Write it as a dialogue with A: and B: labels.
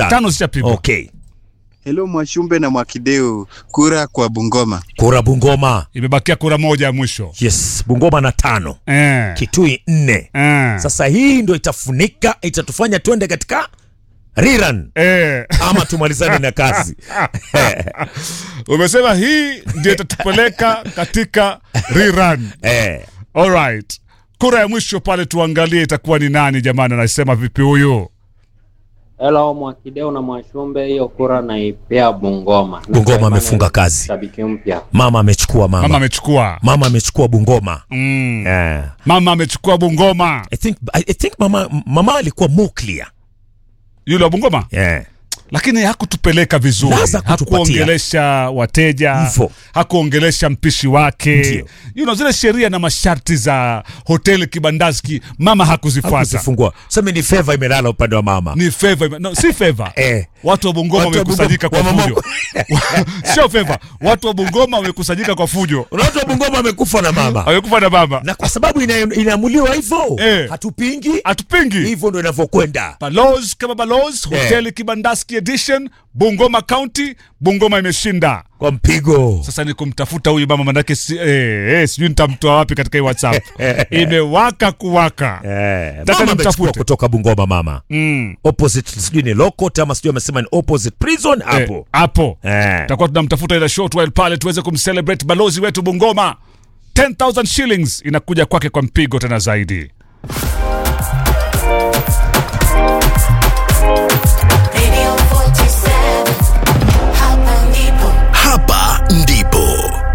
A: tano
B: tano zishapigwa
A: okay
C: Hello Mwashumbe na Mwakideu, kura kwa Bungoma.
A: kura bungoma
B: imebakia kura moja ya mwisho
A: yes bungoma na tano
B: eh.
A: kitui nne
B: Eh.
A: sasa hii ndo itafunika itatufanya twende katika riran
B: Eh.
A: ama tumalizane na kazi
B: umesema hii ndio itatupeleka katika rerun
A: eh.
B: alright kura ya mwisho pale tuangalie itakuwa ni nani jamani anasema vipi huyu
D: Hello Mwakideu na Mwashumbe, hiyo kura naipea Bungoma.
A: Bungoma amefunga kazi.
D: Shabiki mpya.
A: mama amechukua
B: mama
A: mama
B: amechukua
A: mama amechukua bungoma
B: mm.
A: eh.
B: mama amechukua bungoma
A: I think, I, I think mama, mama alikuwa muklia
B: yule wa bungoma
A: yeah.
B: lakini hakutupeleka vizuri
A: Laza kutupatia.
B: hakuongelesha wateja
A: Mfo.
B: hakuongelesha mpishi wake
A: Ndio.
B: you know, zile sheria na masharti za hoteli kibandaski mama hakuzifuata
A: hakuzifungua seme ni feva imelala upande wa mama
B: ni favor no, si favor
A: Eh.
B: watu wa bungoma
A: Watu wa
B: wamekusanyika kwa
A: Bungoma-
B: fujo sio favor watu wa bungoma wamekusanyika kwa fujo
A: watu wa bungoma amekufa na mama
B: wamekufa na mama
A: na kwa sababu ina- inaamuliwa hivyo
B: Eh.
A: hatupingi
B: hatupingi
A: hivyo ndo inavyokwenda
B: balos kama balos
A: Eh.
B: hoteli kibandaski edition bungoma county bungoma imeshinda
A: kwa mpigo
B: sasa ni kumtafuta huyu mama manake si, eh, eh, sijui nitamtoa wapi katika hii whatsapp imewaka kuwaka
A: eh.
B: Nataka
A: mama amechukua
B: nimtafute.
A: kutoka bungoma mama
B: mm.
A: opposite sijui ni lokot ama sijui amesema ni opposite prison
B: eh,
A: hapo
B: hapo
A: eh.
B: tutakuwa tunamtafuta ila short while pale tuweze kumcelebrate balozi wetu bungoma 10000 shillings inakuja kwake kwa mpigo tena zaidi